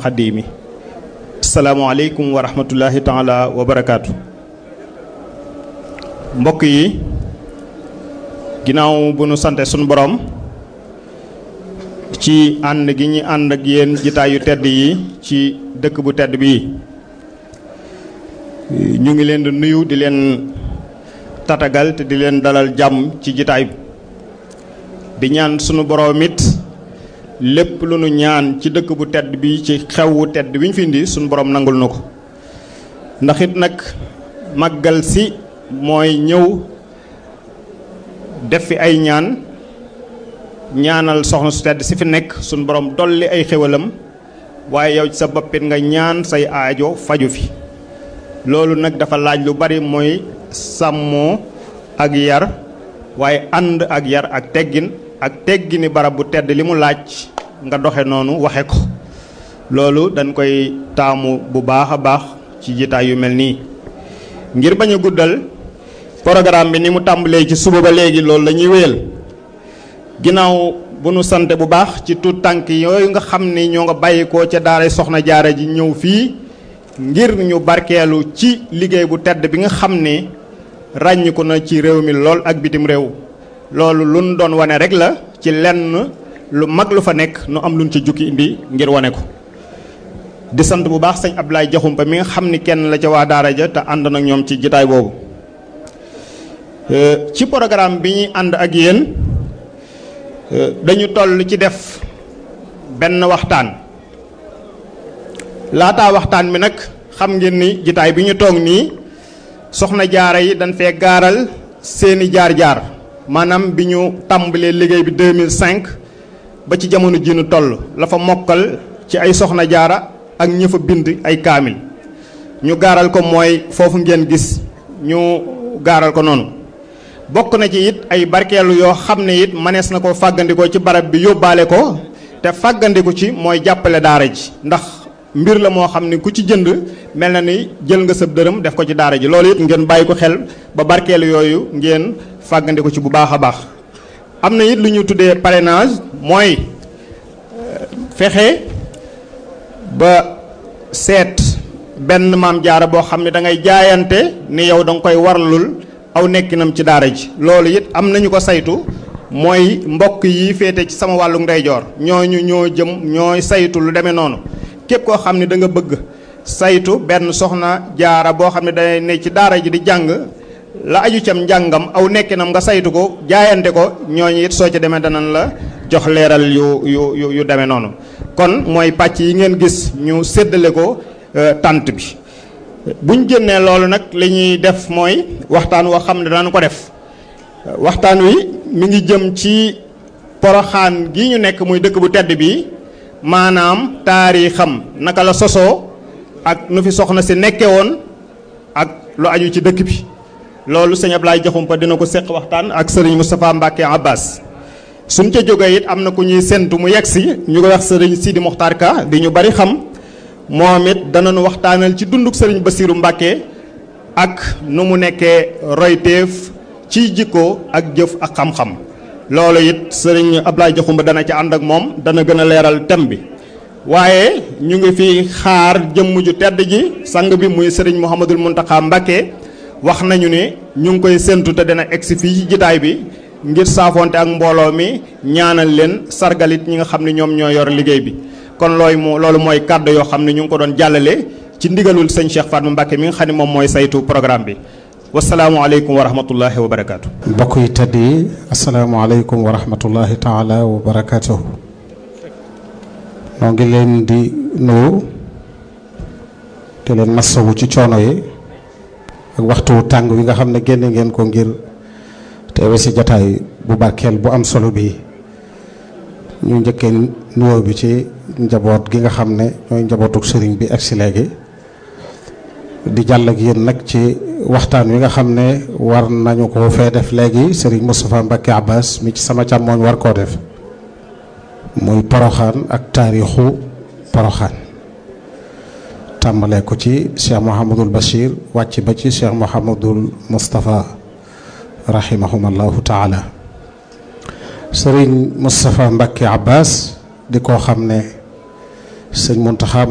xaddiimi asalaamaaleykum wa rahmatullahi taala wa barakaatu mbokk yi ginnaaw bu nu sante sunu borom ci ànd gi ñu ànd ak yéen jitaay yu tedd yi ci dëkk bu tedd bii ñu ngi leen di nuyu di leen tatagal te di leen dalal jàmm ci jitaay bi di ñaan sunu borom it lépp lu nu ñaan ci dëkk bu tedd bi ci xew wu tedd bi ñu fi indi sunu borom nangul na ko ndax it nag màggal si mooy ñëw def fi ay ñaan ñaanal soxna su tedd si fi nekk sunu borom dolli ay xéwalam waaye yow ci sa boppit nga ñaan say aajo faju fi loolu nag dafa laaj lu bari mooy sàmmoo ak yar waaye ànd ak yar ak teggin ak teggini barab bu tedd li mu laaj nga doxe noonu waxe ko loolu dañ koy taamu bu baax a baax ci jitaay yu mel nii ngir bañ a guddal programme bi ni mu tàmbalee ci suba ba léegi loolu la ñuy wéyal ginnaaw bu nu sante bu baax ci tuut tànk yooyu nga xam ni ñoo nga bàyyikoo ca daara soxna jaara ji ñëw fii ngir ñu barkeelu ci liggéey bu tedd bi nga xam ni ràññiku na ci réew mi lool ak bitim réew loolu luñ doon wane rek la ci lenn lu mag lu fa nekk nu am luñ ci jukki indi ngir wane ko di sant bu baax sëñ Abdoulaye Jaxumpa mi nga xam ni kenn la ca waa daara ja te ànd nag ñoom ci jitaay boobu ci programme bi ñuy ànd ak yéen dañu toll ci def benn waxtaan laataa waxtaan bi nag xam ngeen ni jitaay bi ñu toog nii soxna jaara yi dañ fee gaaral seeni jaar-jaar maanaam bi ñu tàmbalee liggéey bi 2005 ba ci jamono ji nu toll la fa mokkal ci ay soxna jaara ak ñi fa bind ay kaamil ñu gaaral ko mooy foofu ngeen gis ñu gaaral ko noonu bokk na ci it ay barkeelu yoo xam ne it manees na ko fàggandikoo ci barab bi yóbbaale ko te fàggandiku ci mooy jàppale daara ji ndax mbir la moo xam ne ku ci jënd mel na ni jël nga sëb dërëm def ko ci daara ji loolu it ngeen bàyyi ko xel ba barkeelu yooyu ngeen fàggandiku ci bu baax a baax am na it lu ñu tuddee parrainage mooy fexe ba seet benn maam jaara boo xam ne da ngay jaayante ni yow da nga koy warlul aw nekkinam ci daara ji loolu it am nañu ko saytu mooy mbokk yi féete ci sama wàllu ndeyjoor ñooñu ñoo jëm ñooy saytu lu demee noonu képp koo xam ne da nga bëgg saytu benn soxna jaara boo xam ne day ne ci daara ji di jàng la aju cam njàngam aw nekkinam nga saytu ko jaayante ko ñooñu it soo ci demee danañ la jox leeral yu yu yu yu demee noonu kon mooy pàcc yi ngeen gis ñu séddale ko tànt bi buñ génnee loolu nag li ñuy def mooy waxtaan woo xam ne danañ ko def waxtaan wi mi ngi jëm ci poroxaan gi ñu nekk muy dëkk bu tedd bi maanaam taarixam naka la sosoo ak nu fi soxna si nekke woon ak lu aju ci dëkk bi loolu sëñ Ablaye Jaxumpa dina ko seq waxtaan ak sëriñ Moustapha Mbacke Abbas suñ ca jógee it am na ku ñuy séntu mu yegg si ñu ko wax sëriñ Sidi Mokhtar Ka di ñu bari xam moom it danañu waxtaanal ci dunduk sëriñ Basiiru Mbacke ak nu mu nekkee royteef ci jikko ak jëf ak xam-xam loolu it sëriñ Ablaye Jaxumpa dana ci ànd ak moom dana gën a leeral thème bi waaye ñu ngi fi xaar jëmm ju tedd ji sang bi muy sëriñ Mouhamadul Mountakha Mbacke wax nañu ne ñu ngi koy séntu te dana egsi fii ci jitaay bi ngir saafonte ak mbooloo mi ñaanal leen sargalit ñi nga xam ne ñoom ñoo yor liggéey bi kon looy mo loolu mooy kàddu yoo xam ne ñu ngi ko doon jàllale ci ndigalul sëñ Cheikh Fatma Mbacke mi nga xam ne moom mooy saytu programme bi wasalaamualeykum wa rahmatullahi wa barakaatu. mbokk yi tedd yi asalaamualeykum wa rahmatullahi taala wa barakaatu. noo ngi leen di nuyu te leen masawu ci coono yi ak waxtu tàng wi nga xam ne génne ngeen ko ngir teewe si jataay bu barkeel bu am solo bi ñu njëkkee nuyoo bi ci njaboot gi nga xam ne ñooy njabootuk sëriñ bi ak si léegi di jàll ak yéen nag ci waxtaan wi nga xam ne war nañu ko fee def léegi sëriñ Moustapha Mbacke Abbas mi ci sama càmmooñ war koo def muy poroxaan ak taarixu poroxaan tàmbalee ko ci Cheikh Mouhamadul Bachir wàcc ba ci Cheikh Mouhamadul Moustapha rahimahumallahu taala sëriñ Moustapha Mbacke Abbas di koo xam ne sëñ Muntaxa